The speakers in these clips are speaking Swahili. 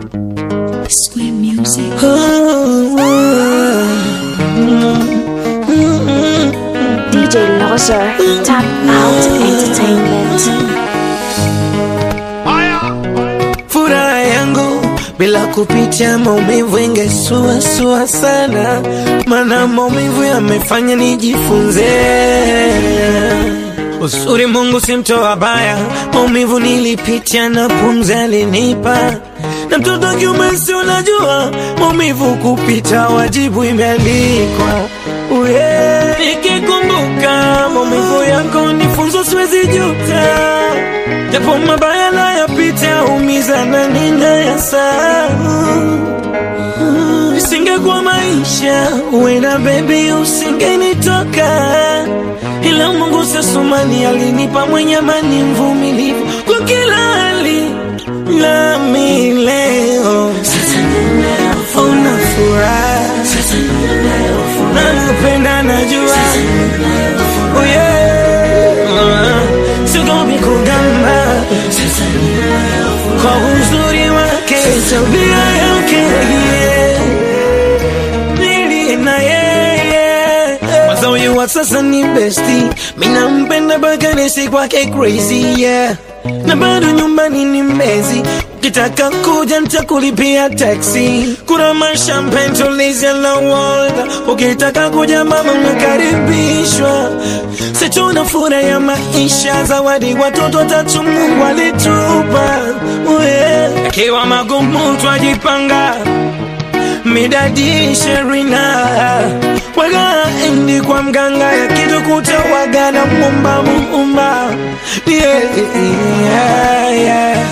Square music. DJ Lozer, Tap Out Entertainment. furaha yangu bila kupitia maumivu ingesuasua sana, mana maumivu yamefanya nijifunze uzuri. Mungu si mtoa baya, maumivu nilipitia na pumzi alinipa, na mtoto kiume si unajua maumivu kupita wajibu imeandikwa. Uye, nikikumbuka maumivu yako nifunzo, siwezi juta japo mabaya nayapita, umiza na ninayasahau. Isingekuwa maisha, uenda baby, usingenitoka, ila Mungu sasumani alinipa mwenye amani, mvumilivu kwa kila hali, nami leo una furaha, nakupenda, najua Oh yeah. Sigomi kugamba kwa uzuri wake, tabia yake yeah. Nili na yeye Kwanza huyu wa sasa ni besti, mina mpenda mpaka nisi kwake crazy yeah. Na bado nyumbani ni mbezi, ukitaka kuja nitakulipia taxi. Kuna mashampen tulizia na water, ukitaka kuja mama unakaribishwa. Sichuna furaha ya maisha, zawadi watoto watatu Mungu alitupa. Uye, Akiwa magumu twajipanga midadi sherina waga endi kwa mganga ya kitu kuta waga na mumba muumba yeah, yeah, yeah.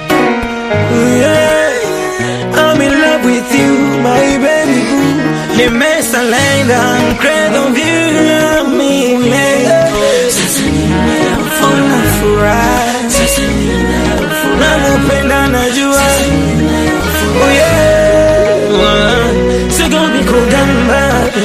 Yeah. I'm in love with you my baby boo nimesalenda I'm crazy of you mimi Una furaha nakupenda najua Oh yeah. Sigomi kugamba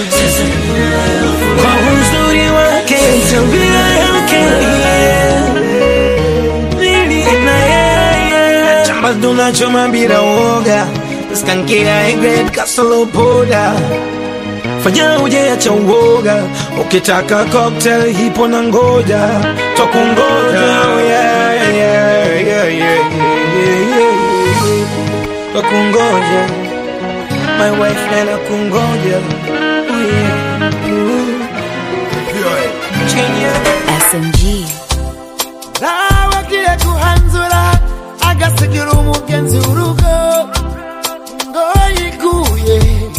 kwa uzuri wake, tabia yake yeah. Nili na yeye chamba tunachoma bila woga, skankia egret kasolo poda fanya ujeacha uoga, ukitaka cocktail hipo na ngoja twakungoja yeah, yeah, yeah, yeah, yeah, yeah, yeah. twakungoja my wife nana kungoja oh yeah. Ooh. Genius. SMG. nawagiye kuhanzura agasigira umugenzi urugo ngo yiguye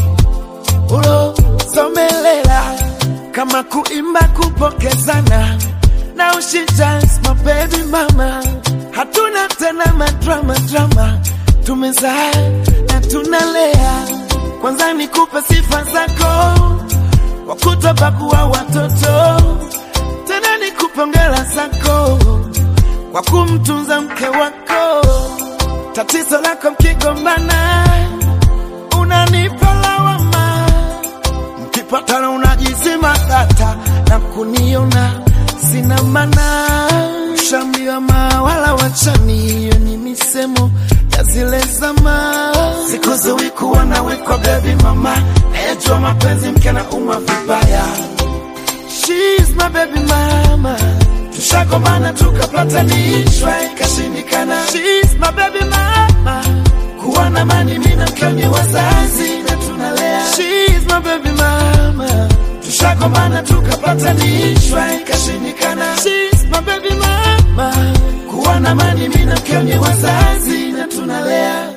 urosomelela kama kuimba kupokezana na ushijans mabebi mama hatuna tena madrama drama tumezaa na tunalea kwanza nikupe sifa zako wakutobakuwa watoto tena nikupe hongera zako kwa kumtunza mke wako. Tatizo lako mkigombana, unanipa lawama, mkipatana unajizima data na kuniona sina maana. Ushaambiwa mawala wachani, hiyo ni misemo ya zile zama. Sikuzuwi kuwa nawe kwa baby mama, nayejua mapenzi mke na umwa vibaya She's my baby mama. Tushagombana tukapatanishwa ikashindikana. She's my baby mama. Kuwa na mani mimi na mke ni wazazi na tunalea. She's my baby mama. Tushagombana tukapatanishwa ikashindikana. She's my baby mama. Kuwa na mani mimi na mke ni wazazi na tunalea.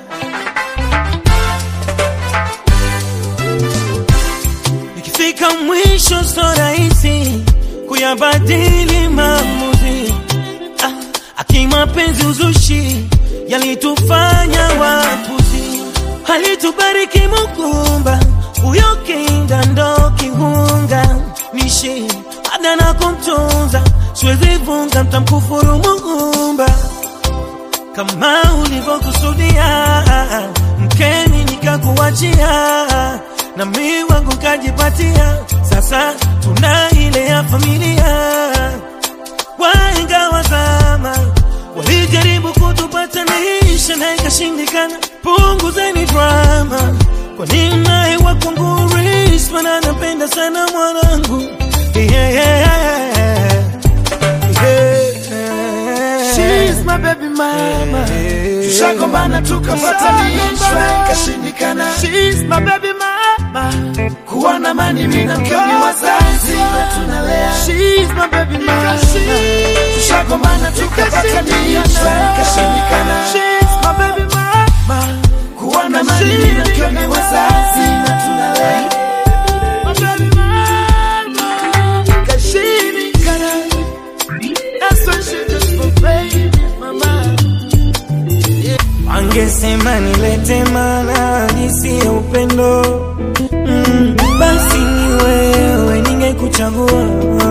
Ikifika mwisho so rahisi kuyabadili maamuzi. Ah, akimapenzi uzushi yalitufanya wapuzi, alitubariki Mukumba, huyo kinda ndo kihunga nishi ada na kumtunza, siwezi vunga, mtamkufuru Muumba kama ulivyokusudia, mkeni nikakuachia, na mi wangu kajipatia. Sasa tuna ile ya familia. Wahenga wa zama walijaribu kutupatanisha na ikashindikana, punguzeni drama kwa nini naye wakwangu Reese, maana napenda sana mwanangu yeah, yeah, yeah. Yeah. She's my baby mama. Tushagombana tukapatanishwa ikashindikana. She's my baby mama. Kuwa na mani mimi na mke ni wazazi na tunalea. She's my baby mama. Tushagombana tukapatanishwa ikashindikana. She's my baby mama. Kuwa na mani mimi na mke ni wazazi na tunalea. My baby mama. Ikashindikana. That's what she just for baby mama. Wangesema nilete mana nisiye upendo mm, basi ni wewe ningekuchagua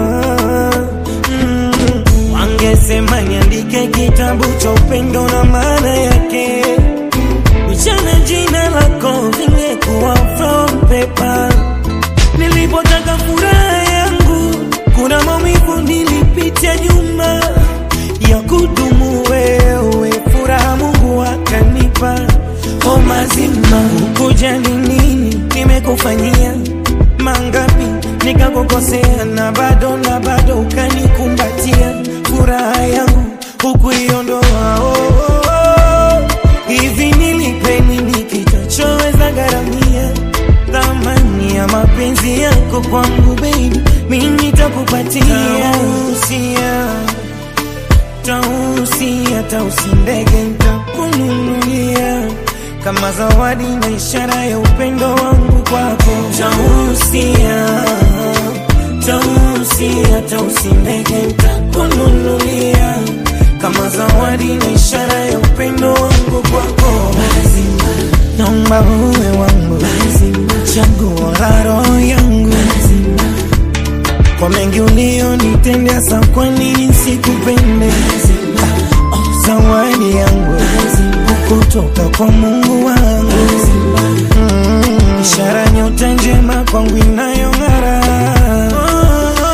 mm, wangesema niandike kitabu cha upendo na maana yake Nichane jina lako vingekuwa from paper Nilipotaka furaha yangu kuna maumivu nilipitia nyuma ya kudumu wewe furaha Mungu akanipa o mazima kujali nini nimekufanyia mangapi nikakukosea na bado na bado ukanikumbatia furaha yangu hukuiondoa oh, oh, oh. hivi nilipe nini kitachoweza gharamia thamani ya mapenzi yako kwangu baby mimi nitakupatia usia tausia tausi ndege ntakununulia kama zawadi na ishara ya upendo wangu kwako tausia tausia tausi ndege ntakununulia kama zawadi na ishara ya upendo wangu kwako naomba uwe wangu chaguo la roho yangu kwa mengi ulionitendea, sa kwa nini sikupende? Oh, zawadi yangu kutoka kwa Mungu wangu mm, ishara nyota njema kwangu inayong'ara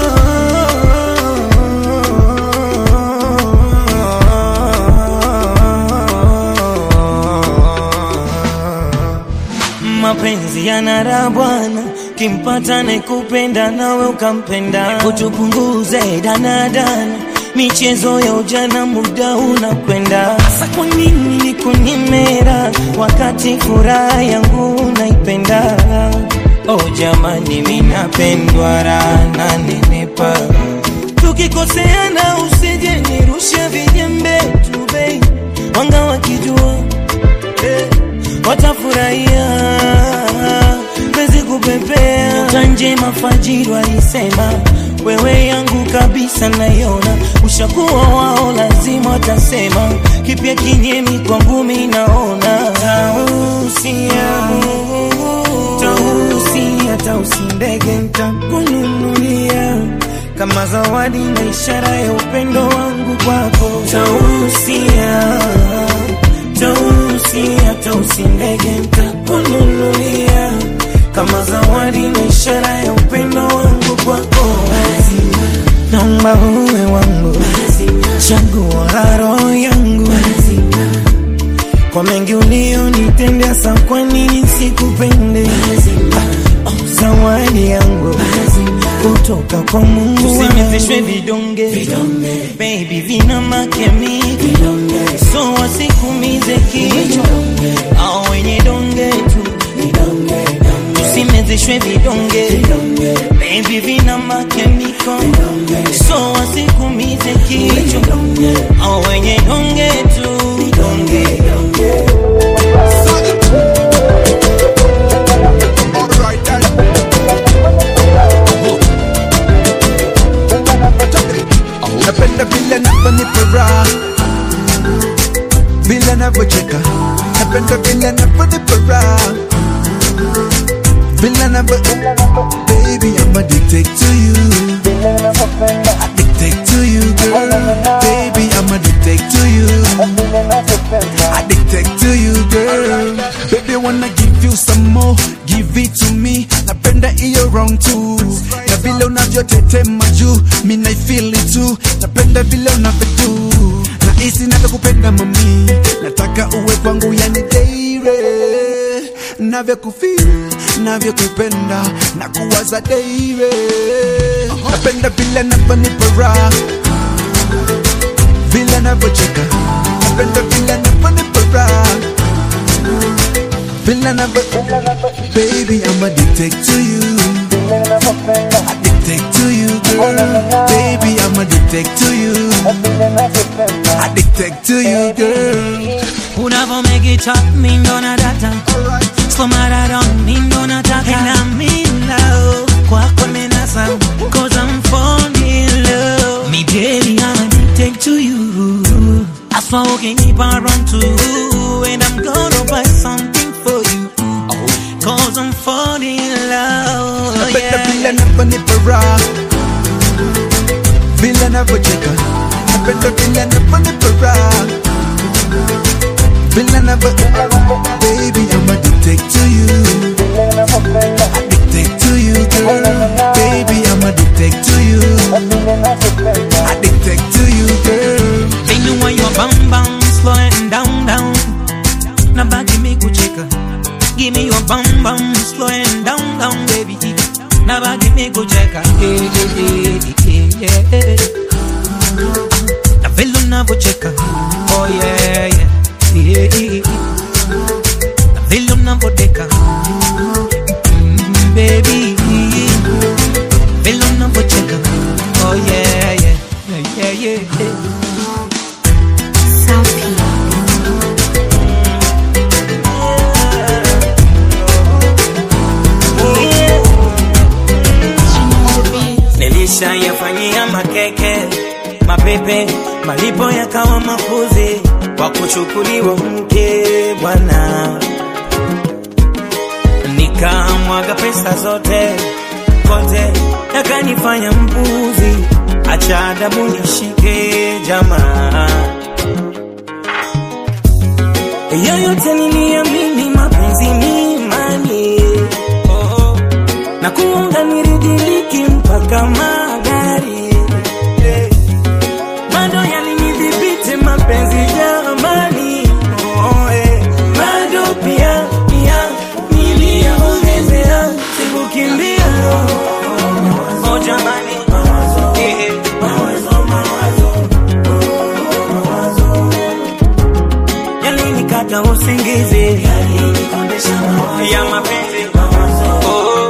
mapenzi yanara bwana kimpata nakupenda nawe ukampenda kutupunguze danadana michezo ya ujana muda unakwenda sa kwa nini nikunyemera wakati furaha yangu naipenda oh jamani minapendwa rana nenepa tukikoseana usije nirushe vijembe tu bei wanga wakijua eh, watafurahia pezi kupepea nyota njema fajiri walisema wewe yangu kabisa naiona ushakuwa wao lazima watasema kipya kinyemi kwangu mi naona tausia tausia tausi ndege ntakununulia kama zawadi na ishara ya upendo wangu kwako tausia tausia tausi ndege ntakununulia kama zawadi na ishara ya upendo wangu kwako naomba uwe wangu chaguo la roho yangu kwa mengi ulionitendea, sa kwa nini sikupende? Oh, zawadi yangu kutoka kwa Mungu usinivishwe vidonge baby, vina makemiki so wasikumize kichwa au wenye donge tu usimezeshwe vidonge baby, vina makemiko so wasikumize kichwa au wenye donge tu donge Alright then. Napenda vile navyonipa raha, vile navyocheka. Napenda vile navyonipa raha, vile navyo Baby, I'm addicted to you. Addicted to you, girl. Baby, I'm addicted to you. Addicted to you, girl. Baby, wanna give you some more. Give it to me. Napenda iyo wrong too. Na vile unavyotetema juu, mi na feel it too. Napenda vile unavyodu. Na hisi natakupenda mami. Nataka uwe kwangu yani daily. navyokufeel navyokupenda na kuwaza daire napenda vile navyonipa raha vile navyocheka napenda vile navyonipa raha vile navyo baby I'm addicted to you addicted to you girl baby I'm addicted to you addicted to you girl Unavo make it up, me ndo nataka Slow marathon, mi ndo nataka And I'm in love, kwako nimenasa Cause I'm falling in love Me baby, I'm addicted to you I swear we can keep on run to And I'm gonna buy something for you Cause I'm falling in love napenda vile yeah. navyonipa raha vile navyocheka napenda vile navyonipa raha vile navyo baby I'm addicted to you addicted to you girl baby I'm addicted to you addicted to you girl They know why you're bam bam slowing down down. Now back give me good checker. Give me your bam bam slowing down down, baby. Now back give me good checker. Hey, hey, hey, hey, yeah. Na vile unavyocheka. Oh yeah, yeah. yeah, yeah. Na vile unavyodeka. Mm, baby. Vile unavyocheka. Oh yeah, yeah. Yeah, yeah, yeah. South Peak. Nilishayafanyia makeke mapepe, malipo yakawa makuzi kwa kuchukuliwa mke bwana, nikamwaga pesa zote kote, yakanifanya mpuzi. Acha adabu nishike jamaa, yoyote niliamini mapenzi ni imani oh na kuunga niridiliki mpaka magari Eh, bado yalinidhibiti mapenzi jamani oh, eh. bado pia pia niliyaongezea sikukimbia oh, jamani Eh, eh. yalinikata usingizi ya mapenzi oh, oh.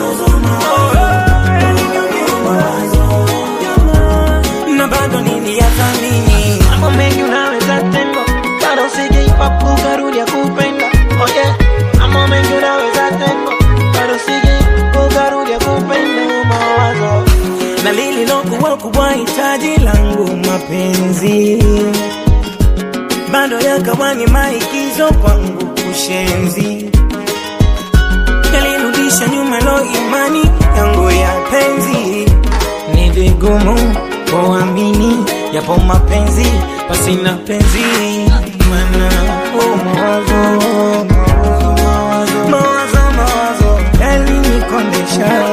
na bado niliyathamini mambo mengi unaweza tendo bado sijaipa kukarudia kupenda oh yeah. mambo mengi unaweza tendo bado sijaipa kukarudia kupenda mawazo na lililokuwa kubwa hitaji langu mapenzi bado yakawa ni maigizo kwangu kushenzi yalirudisha nyuma lo imani yangu ya penzi ni vigumu kuamini yapo mapenzi pasina penzi mana oh, mawazo mawazo mawazo mawazo yalinikondesha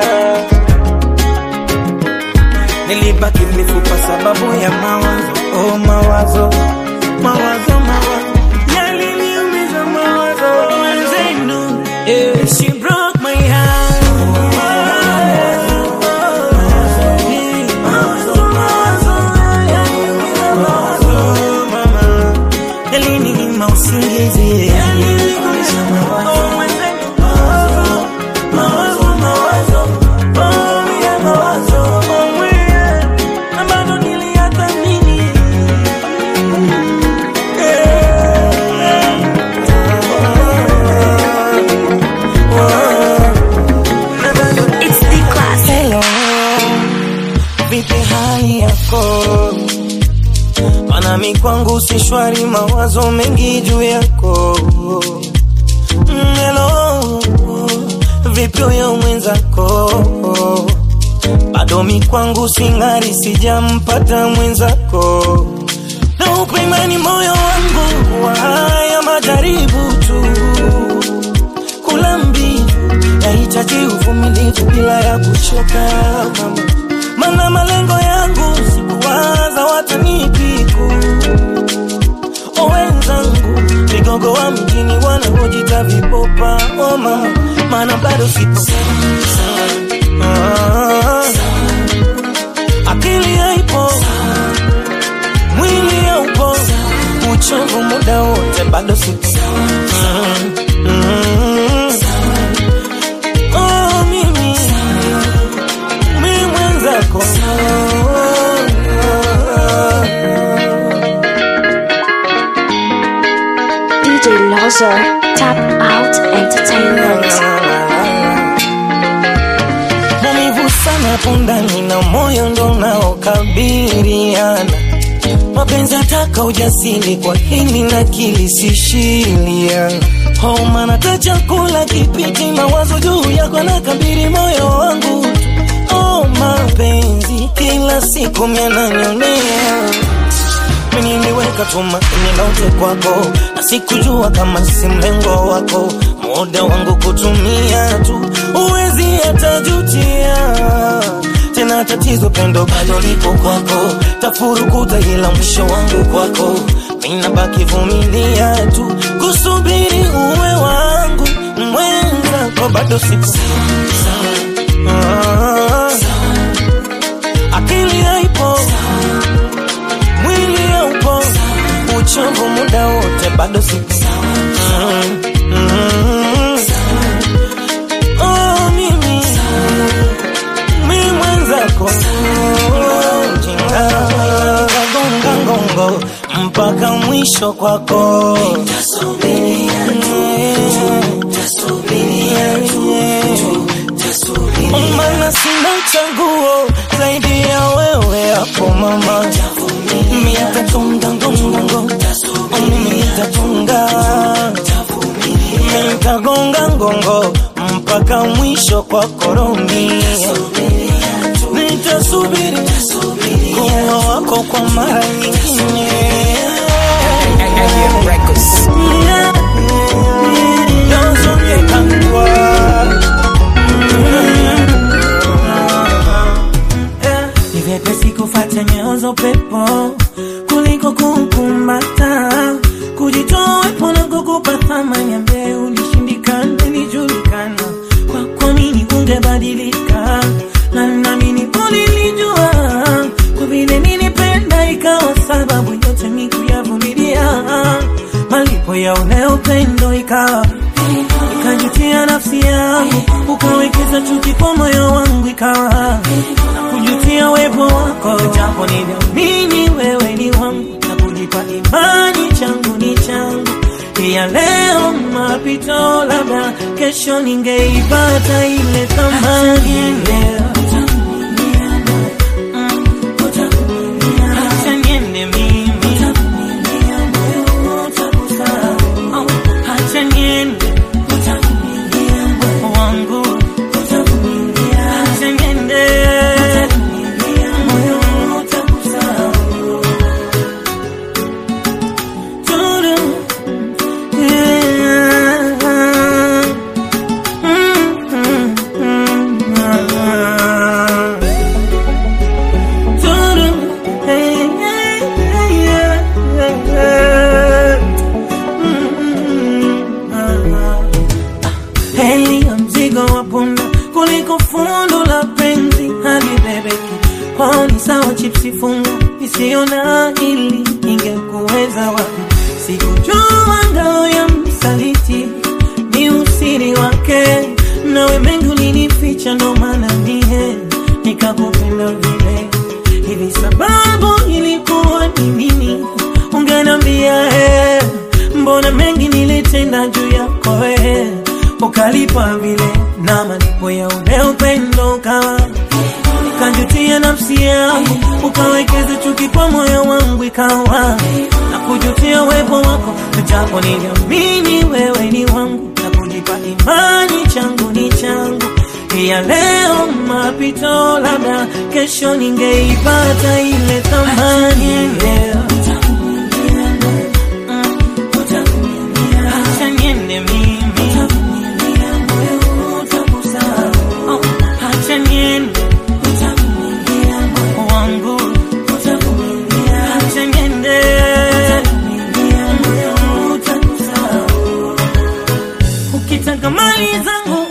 nilibaki mifupa sababu ya mawazo oh, mawazo mawazo mawazo yaliniumiza mawazo wenzenu yeah, she broke my heart Yalininyima usingizi Oh, mwenzenu. Mawazo, mawazo. Oh, yeah, mawazo. Oh, yeah. Na bado niliyathamini. Na bado It's the class. Hello, vipi hali yako? Manami kwangu si shwari, mawazo mengi juu yako. Mm, Hello, vipi huyo mwenzako? Bado mi kwangu sing'ari, sijampata mwenzako. Na upe imani moyo wangu wa haya majaribu tu kula mbivu yahitaji uvumilivu bila ya kuchoka mama. Mana malengo yangu sikuwaza watanipiku o wenzangu vigogo wa mjini wanaojita vipopa noma, maana bado sipo Ah, akili haipo, mwili haupo, uchovu muda wote, bado sipo Mm, mm. Oh, mimi mi mwenzako DJ Loser, Tap Out Entertainment. maumivu sana pundani na moyo ndo unaokabiliana mapenzi ataka ujasiri kwa hili na kilisishilia homa nata chakula kipiti mawazo juu yako na kabiri moyo wangu oh, mapenzi kila siku miananyonea mimi niliweka tumaini lote kwako na sikujua kama si mlengo wako muda wangu kutumia tu uwezi hatajutia tena tatizo pendo bado lipo kwako tafurukuta ila mwisho wangu kwako mina baki vumilia tu kusubiri uwe wangu mwenzako bado sipo ah, akili haipo mwili haupo, uchovu muda wote, bado sipo mm, mm. Oh, mimi mi mwenzako jinga gonga ngongo mpaka mwisho kwako mana sina chaguo zaidi ya wewe hapo mama mitatunga ngongo mitatunga mitagonga ngongo mpaka mwisho kwa koroni nitasubiri kuwa wako kwa mara nyingine Yeah. Dozo nyekangwa. Ni vyepesi kufuata nyayo za upepo kuliko kukumbata, kujitoa wepo na kukupa thamani ambaye ulishindikana, ilijulikana kwako nini ungebadilika, na naamini ulilijua kwa vile nilipenda, ikawa sababu yote mi kuyavumilia, malipo ya ule upendo ikawa ikajutia nafsi yangu, ukawekeza chuki kwa moyo wangu, ikawa na kujutia wepo wako, japo niliamini wewe ni wangu na kujipa imani changu ni changu. Pia leo mapito, labda kesho ningeipata ile thamani leo. Acha niende mimi. Oh, acha niende wangu acha niende moyo utakusahau. Turu, yeah. Mm, mm, mm, ah. Turu, hey, hey, hey, yeah, yeah. Mm, mm, ah. Heri ya mzigo wa punda kuliko fundo la penzi halibebeki. Kwao ni sawa chipsi funga isiyo na hili ingekuweza wapi? Sikujua ngao ya msaliti ni usiri wake, nawe mengi ulinificha, ndo maana mie nikakupenda vile hivi. Sababu ilikuwa ni nini? Ungenambia eh, mbona mengi nilitenda juu yako eh, ukalipa vile na malipo ya ule upendo ukawa ukajutia nafsi yangu, ukawekeza chuki kwa moyo wangu, ikawa na kujutia uwepo wako, japo niliamini wewe ni wangu na kujipa imani changu ni changu. Pia leo mapito, labda kesho ningeipata ile thamani leo. Acha niende mimi. Oh, acha niende wangu acha niende nataka mali zangu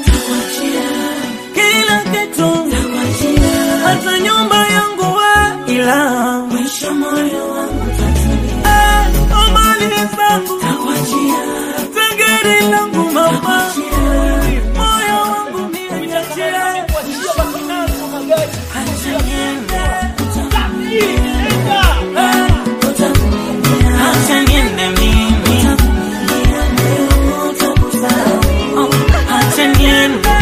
kila kitu hata nyumba yangu we ila mwisho moyo wangu eh, oh, mali zangu tengeri langu mama moyo wangu niachie Acha niende. Eh, acha niende mimi Oh, acha niende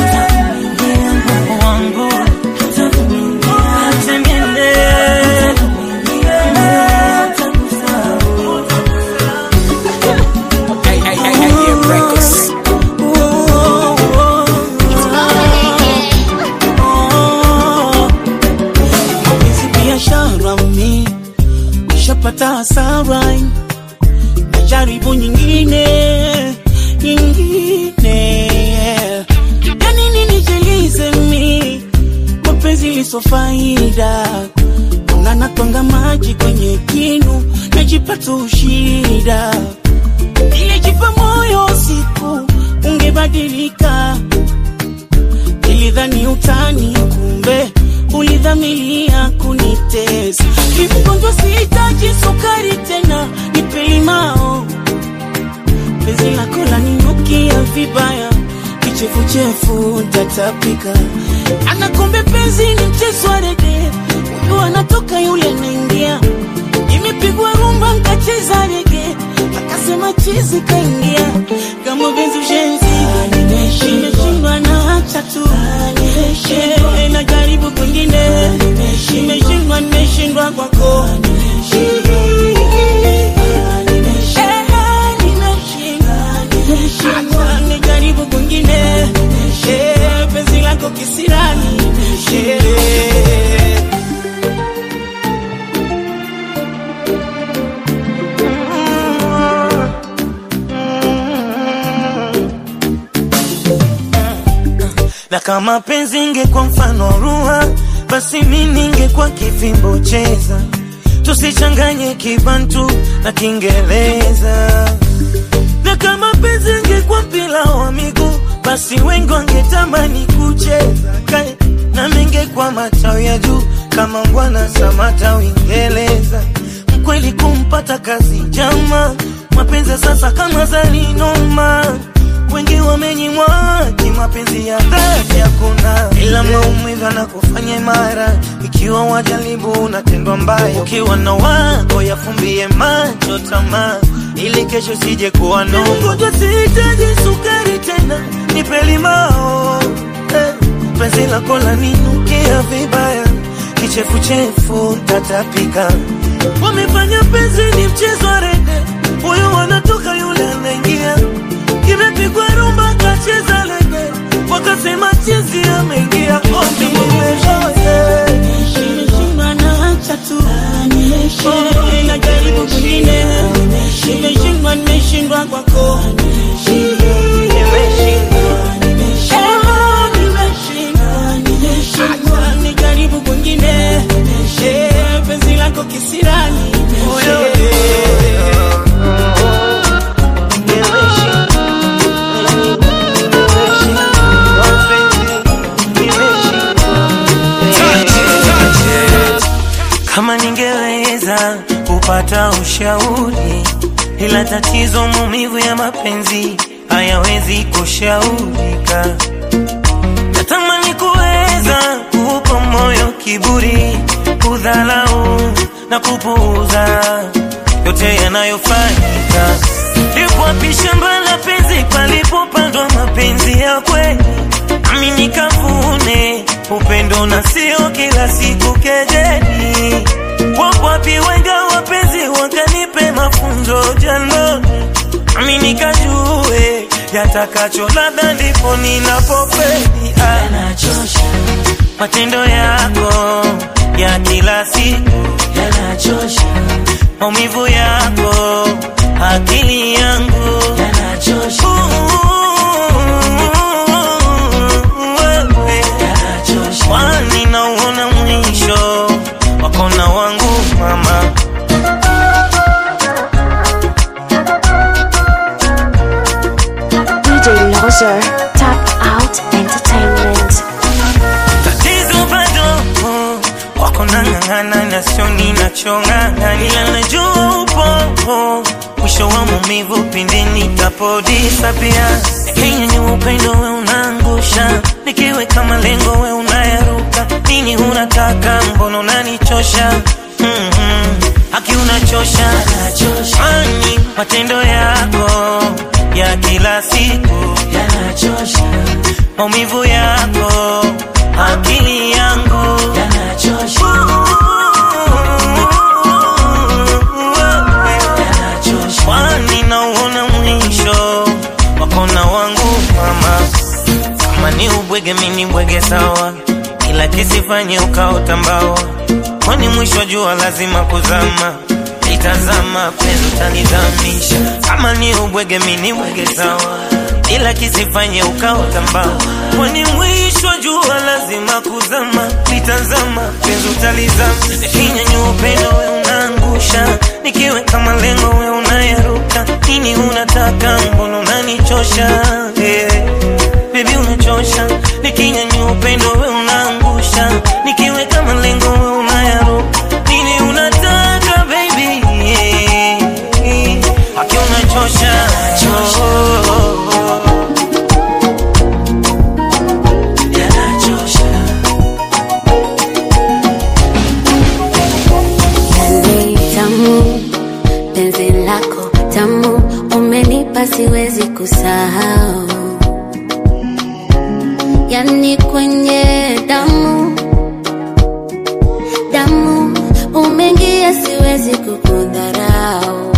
wangu acha niende hizi biashara mi nishapata hasara najaribu nyingine nyingine yanini nijelize mi mapenzi liso faida una natwanga maji kwenye kinu najipata ushida nilijipa moyo siku ungebadilika nilidhani utani kumbe ulidhamilia kunitesa mgonjwa sihitaji sukari tena nipe limao penzi lako laninukia vibaya kichefuchefu tatapika anakombe penzi ni mchezo wa rede huyu anatoka yule anaingia imepigwa rumba nkacheza rege akasema chizi kaingia kama penzi ushenzi nimeshindwa na acha tu Eh, najaribu kwingine nimeshindwa nimeshindwa kwako Eh, nimeshindwa. Acha nijaribu kwingine Eh, penzi lako kisirani Eh. na kama penzi ingekuwa mfano ruha basi mi ningekuwa kifimbo cheza tusichanganye kibantu na kiingereza na kama penzi ingekuwa mpira wa miguu basi wengi wangetamani kucheza kae na mingekuwa matawi ya juu kama mbwana samata uingereza mkweli kumpata kazi jama mapenzi ya sasa kama zalinoma wengi wamenyimwa kimapenzi ya dhati hakuna, ila maumivu yanakufanya imara. Ikiwa wajaribu unatendwa mbaya, ukiwa na wako yafumbie macho tamaa, ili kesho sije kuwa no. Mgonjwa sihitaji sukari tena, nipe limao eh, penzi lako laninukia vibaya, kichefuchefu tatapika. Wamefanya penzi ni mchezo wa rede, huyu wanatoka yule anaingia kimepigwa rumba kacheza lege, wakasema chizi ameingia ombi Nimeshindwa na acha tu Oh, najaribu kwingine nimeshindwa nimeshindwa kwako Oh, nimeshindwa. Acha nijaribu kwingine Eh, penzi lako kisirani kama ningeweza kupata ushauri, ila tatizo maumivu ya mapenzi hayawezi kushaurika. Natamani kuweza kuupa moyo kiburi, kudhalau na kupuuza yote yanayofanyika. Lipo wapi shamba la penzi palipopandwa mapenzi ya kweli, nami nikavune upendo na sio kila siku kejeli. Wapo wapi wenga wapenzi wakanipe mafunzo jandoni, nami nikajue yatakacho, labda ndipo ninapofeli. Ah, matendo yako ya kila siku yanachosha, maumivu yako akili yangu yanachosha, wewe kwani nauona mwisho wako na wangu mama DJ Lost Loser, Tap Out Entertainment. tatizo bado wako nang'ang'ana na sio ninachong'ana, ila najua upo mwisho wa maumivu pindi nitapodisapia. Kenya ni upendo we unaangusha, nikiweka malengo we unayaruka. Nini unataka, mbona unanichosha? mm-hmm. Haki unachosha, ani matendo yako ya kila siku yanachosha, maumivu yako akili yangu yanachosha, kwani nauona mwisho wakona wangu mama, kama ni ubwege mini bwege sawa, ila kisifanye ukaota mbawa, kwani mwisho wa jua lazima kuzama itazama penzi utanizamisha, kama ni ubwege mini bwege sawa, ila kisifanye ukaota mbawa, kwani mwisho wa jua lazima kuzama litazama penzi utalizama, nikinyanyua upendo we unaangusha, nikiweka malengo we unayaruka, nini unataka, mbona unanichosha yeah. Baby unachosha, nikinyanyua upendo we unaangusha, nikiweka malengo we unayaruka, nini unataka baby yeah. Haki unachosha oh, oh, oh. Yanachosha. Yani tamu, penzi lako tamu, umenipa siwezi kusahau. Yani kwenye damu damu, umeingia siwezi kukudharau.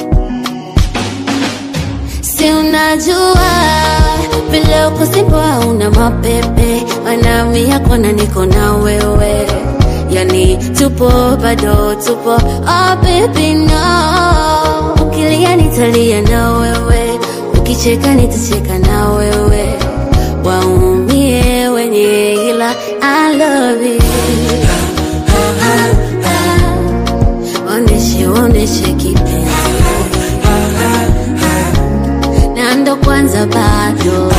Si unajua vile uko simba una mapepe, wanami yako na niko na wewe, yani tupo bado tupo. Oh baby no, ukilia nitalia na wewe, ukicheka nitacheka na wewe, waumie wenye ila I love you. Oneshe oneshe kipenzi na ndo kwanza bado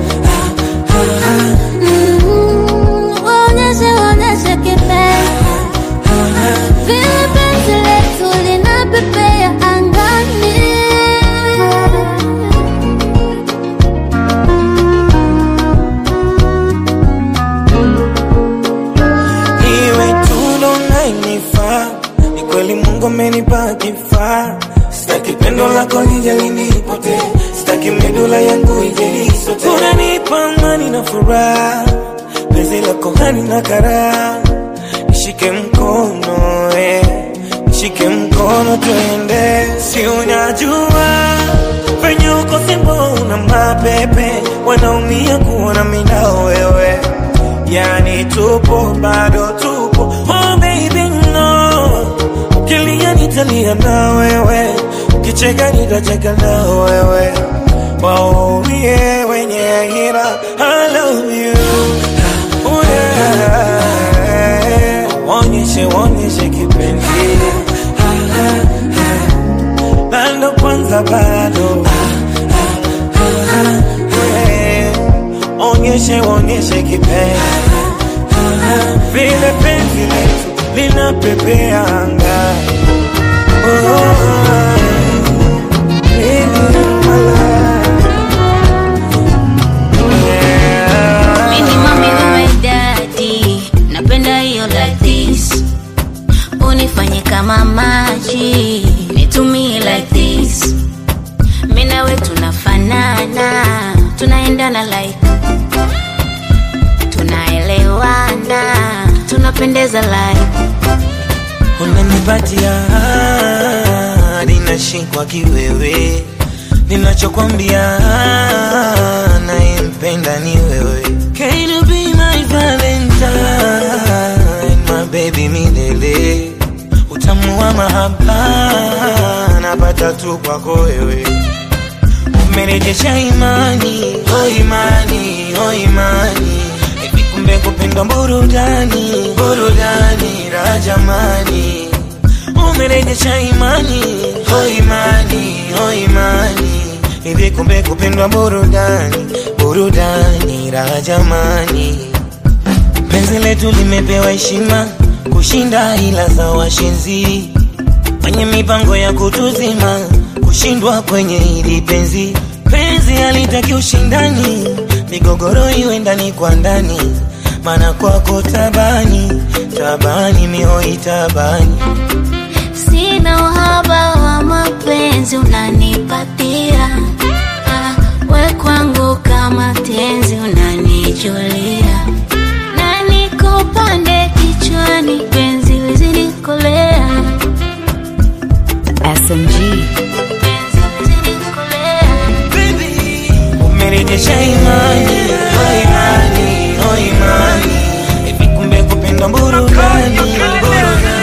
Mm, waonyeshe waonyeshe kipenzi vile penzi letu linapepea angani iwe tulo nainifaa ni kweli mungu amenipa kifaa sitaki pendo lako lije linipote sitaki medula yangu ije isote unanipa amani na furaha penzi lako hani na karaha nishike mkono eh. nishike mkono tuende si unajua venye uko simbo una mapepe wanaumia kuona mina wewe yani tupo bado tupo oh baby no ukilia nitalia na wewe ukicheka nitacheka na wewe waumie wenye hira I love you oh yeah. Wonyeshe wonyeshe kipenzi bado kwanza bado Yeah. onyeshe onyeshe kipenzi vile penzi letu linapepea angani Oh, baby, my love. Yeah. Mimi mami wewe daddy, napenda hiyo like this. Unifanye kama maji, nitumie like this. Mimi nawe tunafanana, tunaendana like tunaelewana, tunapendeza like unanipatia hadi nashikwa kiwewe, ninachokwambia nayempenda ni wewe. Can you be my valentine, my baby milele, utamu wa mahaba napata tu kwako wewe umerejesha imani, oh imani, oh imani, hivi kumbe kupendwa burudani, burudani la jamani, umerejesha imani, oh imani, oh imani, hivi kumbe kupendwa burudani, burudani raha jamani penzi letu limepewa heshima kushinda ila za washenzi kwenye mipango ya kutuzima kushindwa kwenye hili penzi penzi halitaki ushindani migogoro iwe ndani kwa ndani mana kwako tabani tabani mihoi tabani Sina uhaba wa mapenzi unanipatia, Ah, we kwangu kama tenzi unanijulia, na nikupande kichwani, penzi lizidi kolea, SMG. penzi lizidi kolea. umerejesha imani oh imani oh imani hivi kumbe kupenda burudani burudani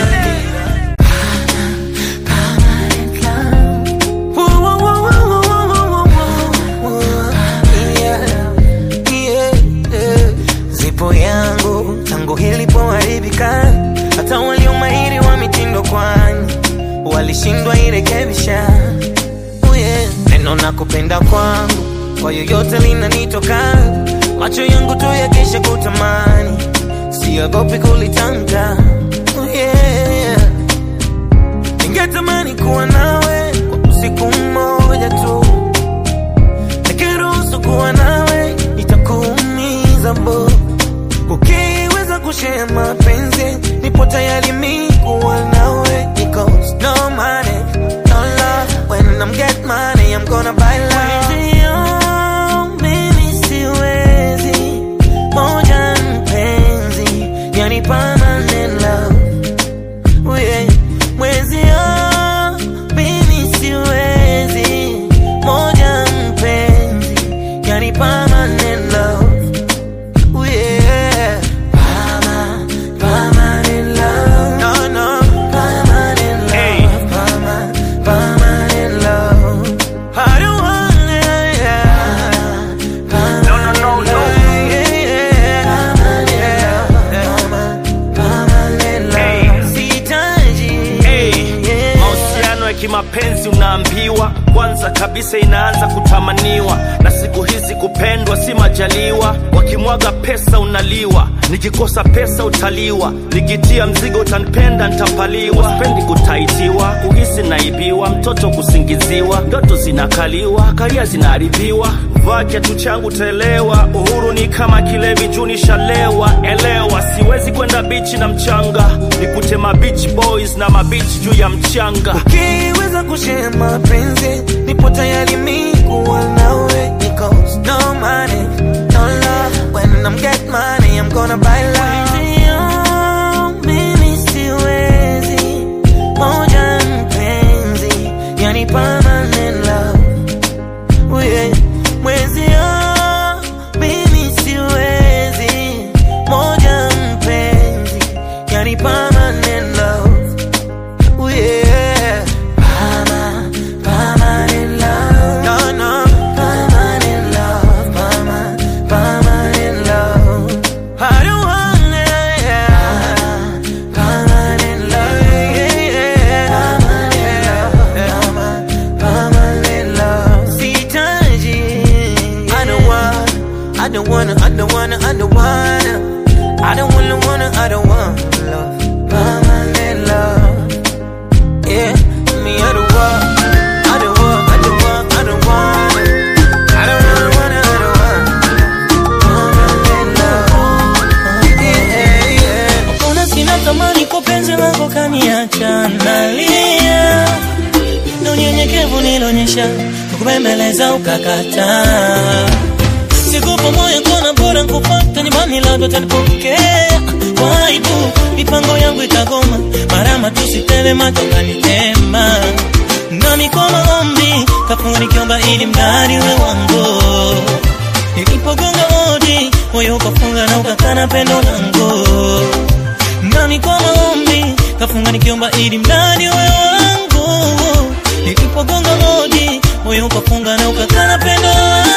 zipo yangu tangu ilipoharibika hata walio mahiri wa mitindo kwani walishindwa irekebisha Oh yeah. neno na kupenda kwangu kwa yoyote linanitoka macho yangu tu yakisha kutamani siogopi kulitamka Oh yeah. ningetamani kuwa nawe kwa usiku mmoja tu nikiruhusu kuwa nawe itakuumiza bo ukiweza kushare mapenzi nipo tayari mi kuwa nawe because no money no love when I'm get money I'm gonna buy love Mwenzio, mimi siwezi moja mpenzi yani permanent love Oh yeah. Mwenzio, mimi siwezi moja mpenzi yani permanent love Oh yeah. Perma- permanent love. No, no. Permanent love. Perma- permanent love. I don't want it, yeah. Permanent love. Yeah, yeah. Permanent love. Permanent love. Sihitaji. Yeah. mahusiano ya kimapenzi unaambiwa kwanza kabisa inaanza kutamaniwa na siku hizi kupendwa si majaliwa wakimwaga pesa unaliwa nikikosa pesa utaliwa nikitia mzigo utanipenda ntapaliwa spendi kutaitiwa kuhisi naibiwa mtoto kusingiziwa ndoto zinakaliwa karia zinaharibiwa vaa kiatu changu taelewa uhuru ni kama kilevi juu nishalewa elewa siwezi kwenda bichi na mchanga nikute mabeach boys na mabichi juu ya mchanga ukiweza kushare mapenzi nipo tayari mi kuwa nawe because no money no love when I'm get money I'm gonna buy love Mwenzio, mimi siwezi moja mpenzi yani permanent love Oh yeah. Mwenzio, mimi siwezi moja mpenzi yani permanent love Oh yeah. Perma- permanent love. No, no. Permanent love. Perma- permanent love. I don't want it, yeah. Permanent love. Yeah, yeah. Permanent love. Permanent love. Sihitaji. I don't want, I don't wanna, I don't wanna, I don't wanna. I don't wanna, wanna, I don't want love. Permanent love. Yeah, me I don't want, I don't want, I don't want, I don't want it. I don't really want it, I don't want permanent love. Yeah, yeah. Mbona sina thamani kwa penzi lako kaniacha nalia na unyenyekevu nilionyesha kukubembeleza ukakataa sikupa moyo kona bora nkupata nyumbani labda utanipokea kwa aibu mipango yangu itagoma marama tusiteve macho kanitema nami kwa maombi kafunga nikiomba ili mradi we wangu nilipogonga hodi moyo ukafunga na ukakana pendo langu nami kwa maombi kafunga nikiomba ili mradi we wangu nilipogonga hodi moyo ukafunga na ukakana pendo langu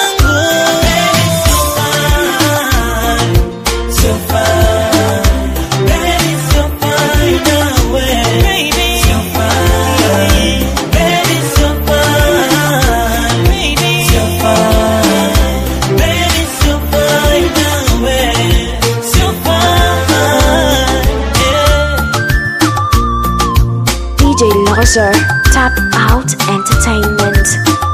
So fine, baby, so fine nawe. So fine, baby, so fine. So fine, baby, Out Entertainment.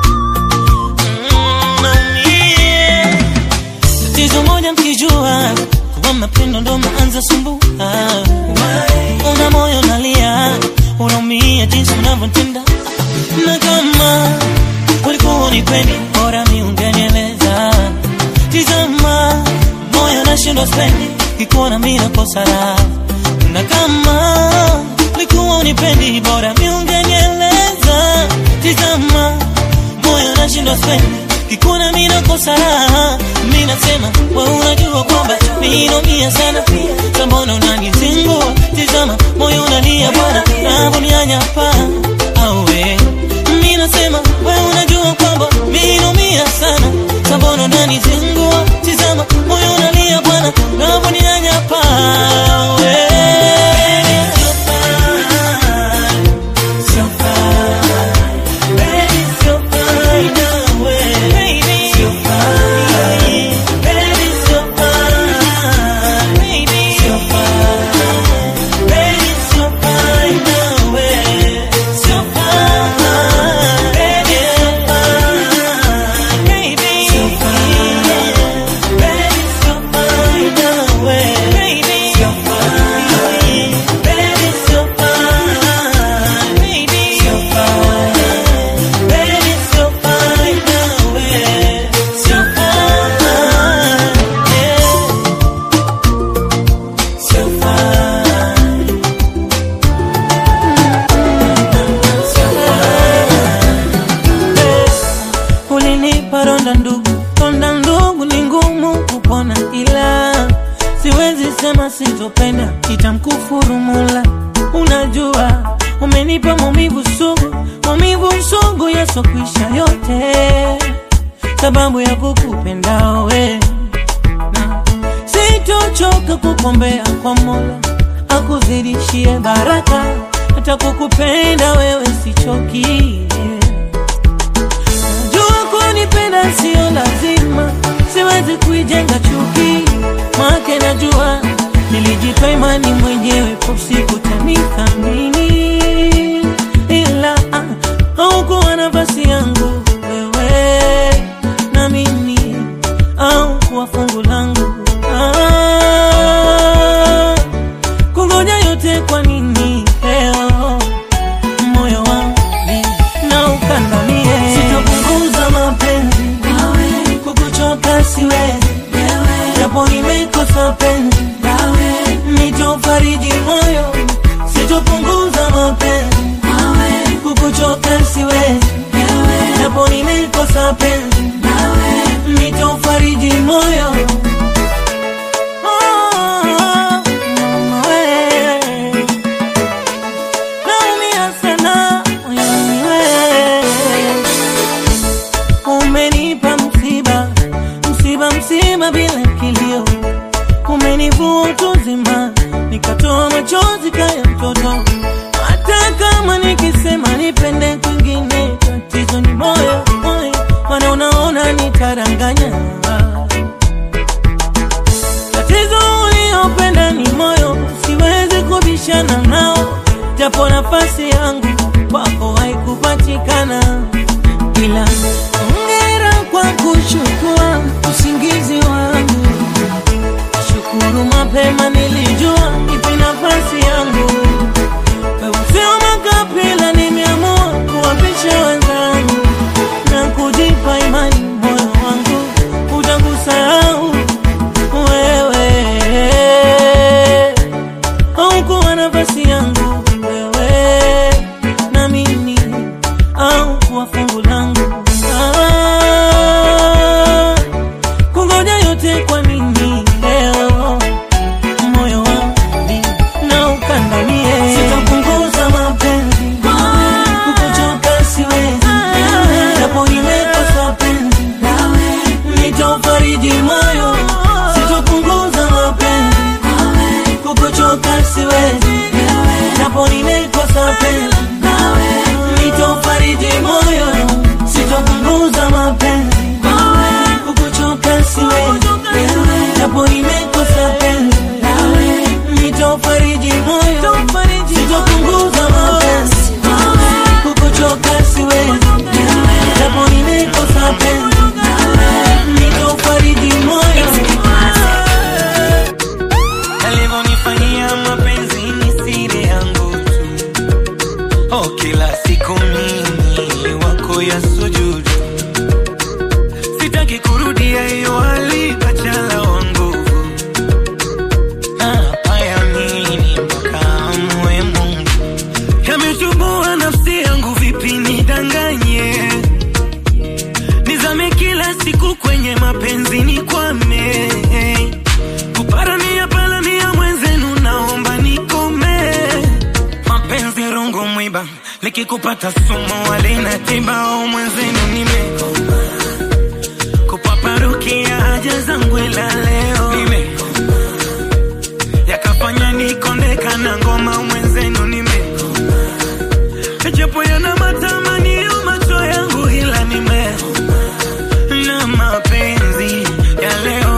tatizo moja mkijua kuwa mapendo ndo maanza sumbua una moyo nalia unaumia jinsi unavyotenda na kama ulikuwa unipendi bora mi ungenieleza tizama moyo nashindwa spendi kikuona mi nakosa raha na kama ulikuwa unipendi bora mi ungenieleza tizama moyo nashindwa spendi kikuna mi nakosa raha mi nasema we unajua kwamba mi naumia sana sambona unanizingua tizama moyo unalia bwana navonianyapa awe mi nasema we unajua kwamba mi naumia sana sambona unanizingua tizama moyo unalia bwana navonianyapa awe So fine, baby, so fine, away, baby, so fine, baby, so fine, baby, so fine, baby, so fine, away, so fine, baby, so fine, baby, so fine, baby, so fine, away, baby, so fine, baby, so fine, baby, so fine. Baby, so fine now, eh, so fine, yeah. So fine. So fine. Eh, Ulinipa ronda ndugu, ronda ndugu ni ngumu kupona, ila siwezi sema sitopenda, itamkufuru Mola. Unajua umenipa maumivu sugu, maumivu sugu yasokwisha yote, sababu ya kukupenda we na sitochoka kukombea kwa Mola akuzidishie baraka, hata kukupenda wewe sichoki. Najua kunipenda sio lazima, siwezi kuijenga chuki, make najua nilijipa imani mwenyewe, po siku tanithamini, ila ah, haukuwa nafasi yangu wewe na mimi, au kuwa fungu langu ah, kungoja yote kwa nini leo moyo wangu na ukandamie, sitopunguza mapenzi kukuchoka siwezi, japo nimekosa penzi nitofariji moyo, sitopunguza mapenzi kukuchoka siwezi, japo nimekosa penzi nitofariji moyo Oh, mama we. Naumia sana moyoni we. Umenipa msiba, msiba msiba bila kilio, umenivua utu uzima, nikatoa machozi kaya mtoto. Hata kama nikisema nipende kwingine, tatizo ni moyo, moyo, maana unaona nitaranganya tatizo uliopenda ni moyo, siwezi kubishana nao, japo nafasi yangu kwako haikupatikana, ila hongera kwa kuchukua usingizi wangu. Shukuru mapema nilijua ipi nafasi yangu, wewe sio makapila, nimeamua kuwapisha wenzangu na kujipa imani, moyo wangu utakusahau wewe haukuwa nafasi yangu wewe na mimi au kuwa fungu langu ah, kungoja yote kwa nini leo moyo wangu na ukandamie sitapunguza mapenzi kukuchoka siwezi japo nimekosa penzi nitofariji moyo sitopunguza mapenzi kukuchoka siwezi japo nimekosa penzi nitofariji moyo sitopunguza mapenzi kukuchoka siwezi japo nimekosa penzi nitofariji moyo sitopunguza mapenzi kukuchoka siwezi kurudia hiyo hali bachala wa nguvu napayamini mpaka amwe Mungu yamechubua nafsi yangu vipi nidanganye nizame kila siku kwenye mapenzi nikwame kuparamia palamia mwenzenu naomba nikome mapenzi rungu mwiba likikupata sumu walina tiba au mwenzenu nimekoma kupaparukia haja zangu ila leo nimekoma yakafanya nikondeka na ngoma mwenzenu nimekoma japo yana matamanio macho yangu ila nimekoma na mapenzi ya leo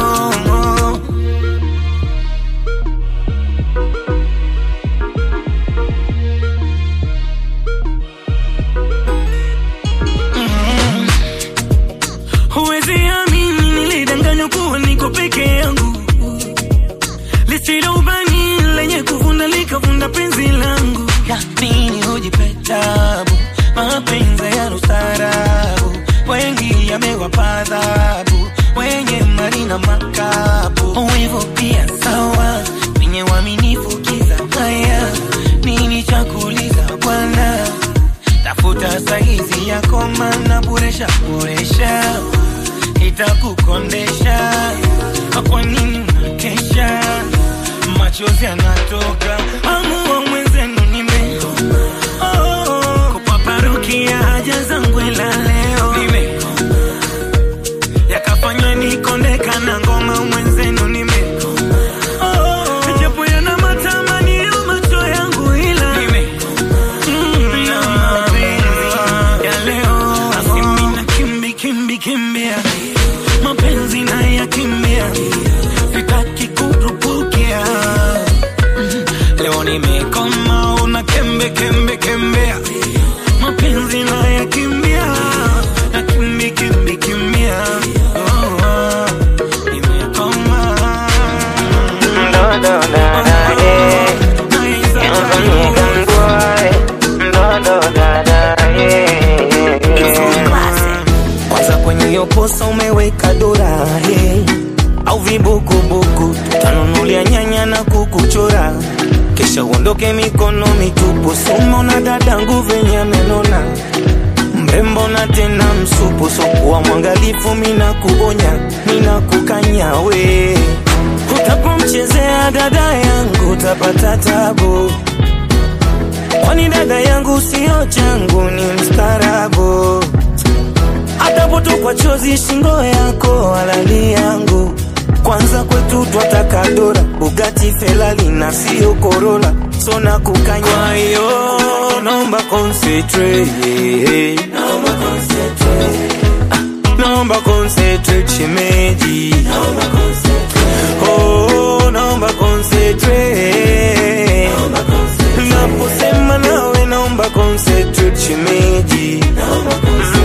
Mm. Huwezi amini nilidanganywa kuwa niko peke yangu lisilo ubani lenye kuvunda likavunda penzi langu ya nini hujipe tabu mapenzi ya ustaarabu wengi yamewapa adhabu wenye mali na makapu wivu pia sawa wenye uaminifu kiza haya nini cha kuuliza bwana tafuta saizi yako mana boresha boresha itakukondesha kwa nini unakesha machozi yanatoka amua mwenzenu nime oh, kupaparukia haja zangu ila leo nime yakafanywa nikondeka na ngoma mwenzenu nime oh, japo yana matamanio macho yangu ila nime Mm, na mapenzi ya leo Asimi na kimbi kimbi kimbia mapenzi na ya kimbia sitaki kurupukia Mm, leo nimekoma una kembe kembe kembea mapenzi na ya kimbia na kimbi kimbi kimbia oh, oh, nimekoma Do, do, da, da, eh. Do, do, da, da, eh. kwanza kwenye hiyo posa umeweka dora hey. au vibukubuku tanunulia nyanya na kukuchora kisha uondoke mikono mitupu sumona dadangu venye amenona mrembo na tena msupu sokuwa mwangalifu mina kuonya mina kukanya we utapomchezea dada yangu utapata tabu kwani dada yangu sio changu ni mstarabu atapotokwa chozi shingo yako halali yangu kwanza kwetu twataka dora bugati felali na sio korola sona kukanya kwa hiyo naomba concentrate naomba concentrate Ah, naomba concentrate shemeji naomba concentrate oh naomba concentrate naomba concentrate naposema nawe naomba concentrate shemeji naomba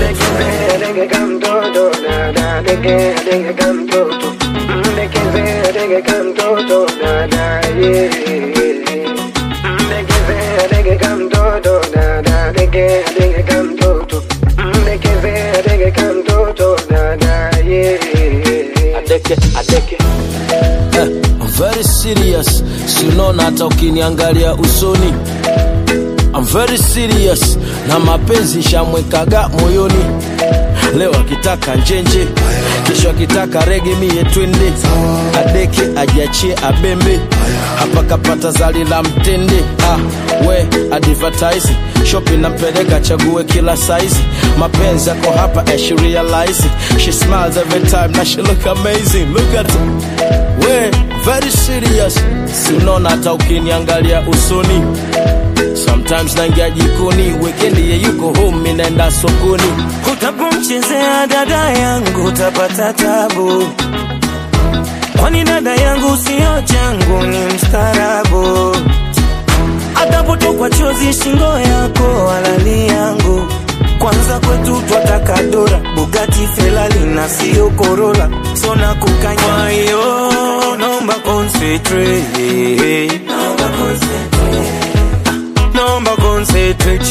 adeke adeke eh, I'm very serious sinona hata ukiniangalia usoni I'm very serious na mapenzi shamwekaga moyoni leo akitaka njenje kesho akitaka rege mie twende adeke ajiachie abembe hapa kapata zali la mtende ah, we advertise shopi nampeleka chague kila saizi mapenzi yako hapa and she realize it. she smiles every time na she look amazing look at her. we very serious si unaona hata ukiniangalia usoni sometimes naingia jikoni wekendi ye yuko home mi naenda sokoni utapomchezea dada yangu utapata tabu kwani dada yangu sio changu ni mstarabu atapotokwa chozi shingo yako halali yangu kwanza kwetu twataka dora bugati felali na sio korola sona kukanya kwa hiyo naomba concentrate naomba concentrate naomba concentrate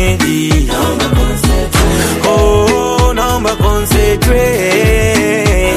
shemeji naomba concentrate oh naomba concentrate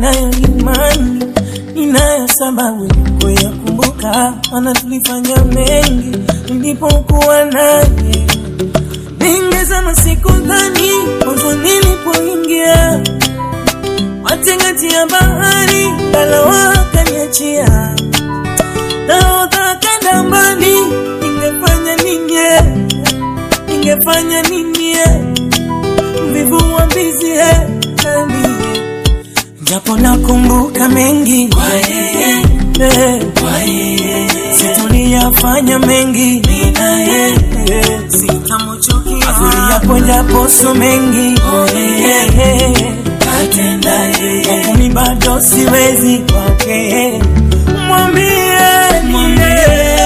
ninayo imani, ninayo sababu ya kuyakumbuka, maana tulifanya mengi nilipokuwa naye. Ningezama siku dhani mwanzo nilipoingia matingati ya bahari, ngalawa akaniachia nahodha akaenda mbali, ningefanya nini? eh? Ningefanya nini? eh? mvivu wa mbizi eh, nami japo nakumbuka mengi kwa yeye eh, kwa yeye situliyafanya mengi nina yeye sitamchukia mazuri yapo japo so mengi kwa yeye katenda yeye lakini bado siwezi kwake mwambie mwambie